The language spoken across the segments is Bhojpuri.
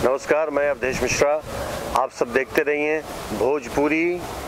नमस्कार मैं अवधेश मिश्रा आप सब देखते रहिए भोजपुरी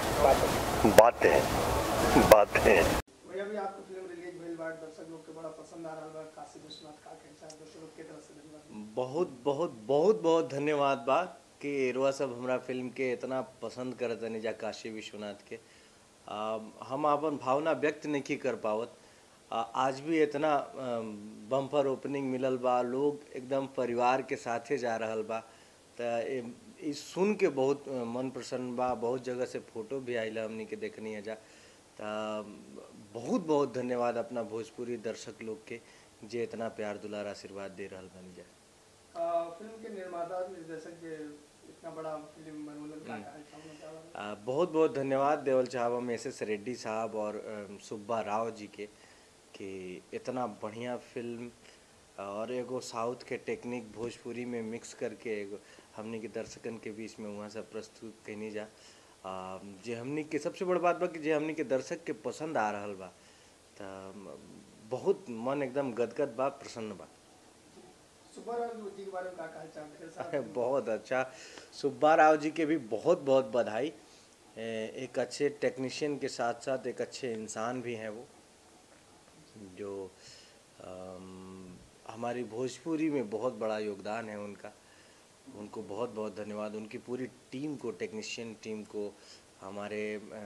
बातें बातें भैया भी आपको फिल्म रिलीज भइल बा दर्शक लोग के बड़ा पसंद आ रहल बा काशी विश्वनाथ का के साथ दर्शक लोग के तरफ से धन्यवाद बहुत बहुत बहुत बहुत धन्यवाद बा कि एरवा सब हमरा फिल्म के इतना पसंद करत तनी जा काशी विश्वनाथ के आ, हम अपन भावना व्यक्त नहीं कर पावत आ, आज भी इतना बम्पर ओपनिंग मिलल बा लोग एकदम परिवार के साथे जा रहल बा त ए- ई सुन के बहुत अ, मन प्रसन्न बा बहुत जगह से फोटो भी आइल हमनी के देखनी है जा त बहुत बहुत धन्यवाद अपना भोजपुरी दर्शक लोग के जे इतना प्यार दुलार आशीर्वाद दे रहल बनी जा आ, फिल्म के निर्माता निर्देशक जे इतना बड़ा फिल्म बनवलन का कहल चाहूँ चाहूँ आ, बहुत बहुत धन्यवाद देवल साहब हम एस एस रेड्डी साहब और अम, सुब्बा राव जी के कि इतना बढ़िया फिल्म और एगो साउथ के टेक्निक भोजपुरी में मिक्स करके एगो हमनी के दर्शकन के बीच में वहाँ से प्रस्तुत कैनी जा आ, जे हमनी के सबसे बड़ बात बा कि जे हमनी के दर्शक के पसंद आ रहल बा त बहुत मन एकदम गदगद बा प्रसन्न बा सुपर जी के बारे में का कहल चाहूँ ढेर सारा अरे फिल्म बहुत अच्छा सुब्बा राव जी के भी बहुत बहुत बधाई ए, एक अच्छे टेक्नीशियन के साथ साथ एक अच्छे इंसान भी हैं वो जो अम, हमारी भोजपुरी में बहुत बड़ा योगदान है उनका उनको बहुत बहुत धन्यवाद उनकी पूरी टीम को टेक्नीशियन टीम को हमारे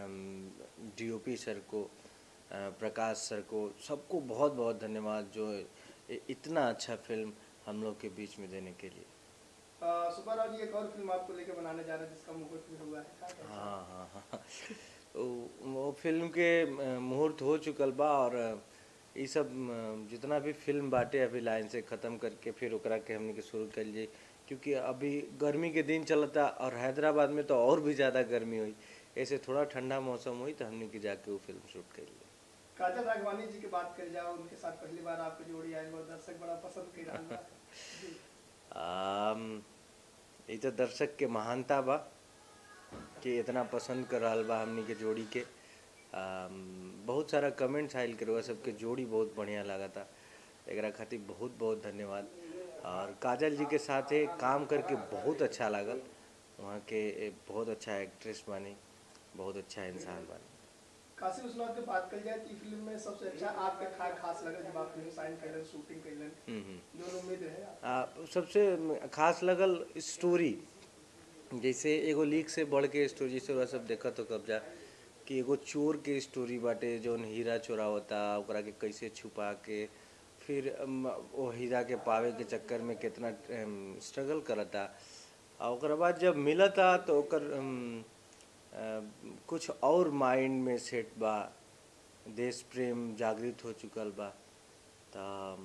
डीओपी सर को अ, प्रकाश सर को सबको बहुत बहुत धन्यवाद जो इ- इतना अच्छा फिल्म हम लोग के बीच में देने के लिए आ, सुपर राव जी एक और फिल्म आपको लेके बनाने जा रहे हैं जिसका मुहूर्त भी हुआ है का कहल चाहूँ? हाँ हाँ हाँ वो- वो फिल्म के अ, मुहूर्त हो चुकल बा और अ, ई सब अ, जितना भी फिल्म बाटे अभी लाइन से ख़त्म करके फिर ओकरा के हमने के शुरू कर जाई क्योंकि अभी गर्मी के दिन चलता और हैदराबाद में तो और भी ज़्यादा गर्मी हुई ऐसे थोड़ा ठंडा मौसम हुई तो हमने के जाके वो फिल्म शूट कर ली काजल राघवानी जी की बात कर जाओ उनके साथ पहली बार आपकी जोड़ी आई और दर्शक बड़ा पसंद कर रहा बा जी। आम, ई तो दर्शक के महानता बा कि इतना पसंद कर रहल बा हमनी के जोड़ी के आम, बहुत सारा कमेंट्स आयल करवा सबके जोड़ी बहुत बढ़िया लगा था एकरा खातिर बहुत बहुत धन्यवाद और काजल जी के साथ ये काम करके बहुत अच्छा लागल वहाँ के ए, बहुत अच्छा एक्ट्रेस बानी बहुत अच्छा इंसान बानी काशी विश्वनाथ की बात कर जाए तो ई फिल्म में सबसे अच्छा आपके खा खास लगा जब आप फिल्म साइन कैलन शूटिंग कैलन हम्म हम्म जो उम्मीद रहे आप आ, सबसे खास लगल स्टोरी जैसे एगो लीक से बढ़ के स्टोरी जैसे ओरा सब देखा तो कब्जा कि एगो चोर के स्टोरी बाटे जौन हीरा चोरावता ओकरा के कैसे छुपा के फिर अम, वो हीरा के पावे के चक्कर में कितना स्ट्रगल करता आ ओकरा बाद जब मिलता तो ओकर अम, अ, कुछ और माइंड में सेट बा देश प्रेम जागृत हो चुकल बा त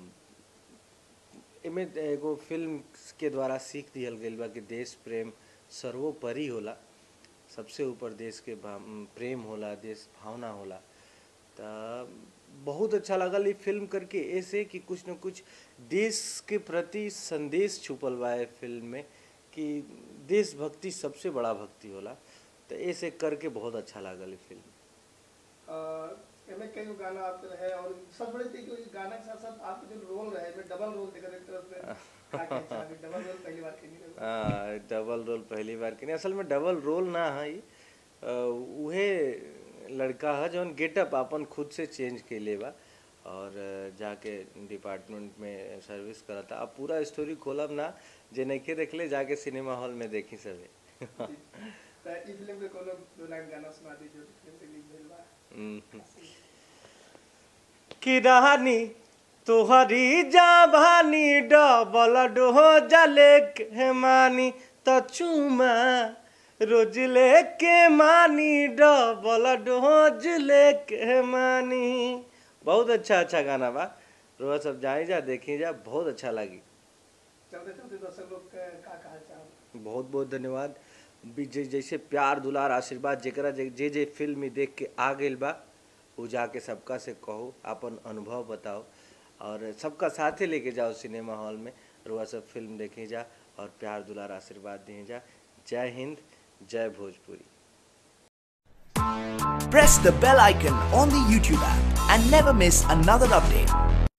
एमे एगो फिल्म के द्वारा सीख दिहल गइल बा कि देश प्रेम सर्वोपरि होला सबसे ऊपर देश के भा- प्रेम होला देश भावना होला त बहुत अच्छा लगल ई फिल्म करके ऐसे कि कुछ न कुछ देश के प्रति संदेश छुपल बा ए फिल्म में कि देशभक्ति सबसे बड़ा भक्ति होला तो ऐसे करके बहुत अच्छा लागल ई फिल्म एमे कई गो गाना आपके रहे और सब बड़े थी कि गाना के साथ साथ आपके जो रोल रहे में डबल रोल देखा एक तरफ से का कहना चाहबी डबल रोल पहली बार के नहीं हाँ, डबल रोल पहली बार के नहीं असल में डबल रोल ना है ई। अ, उहे लड़का है जौन गेटअप अपन खुद से चेंज कैले बा और अ, जाके डिपार्टमेंट में सर्विस करता अब पूरा स्टोरी खोलब ना जे नइखे देखले जाके सिनेमा हॉल में देखी सके तो ई फिल्म के कोनो दो लाइन गाना सुना दीजिए जो फिल्म रिलीज भेल बा हम्म। कि रानी तोहरी जाभानी डबल डोहो जले के मानी त चुमा रोज लेके मानी डबल डोज लेके मानी बहुत अच्छा अच्छा गाना बा रोज सब जाई जा देखी जा बहुत अच्छा लगी चलते चलते दर्शक लोग के का कहल चाहब बहुत बहुत धन्यवाद भी जे- जैसे प्यार दुलार आशीर्वाद जेकरा जे जे जे फिल्म में देख के आ गइल बा उ जाके सबका से कहो अपन अनुभव बताओ और सबका साथे लेके जाओ सिनेमा हॉल में रुआ सब फिल्म देखे जा और प्यार दुलार आशीर्वाद दिए जा जय हिंद जय Bhojpuri Press the bell icon on the YouTube app and never miss another update.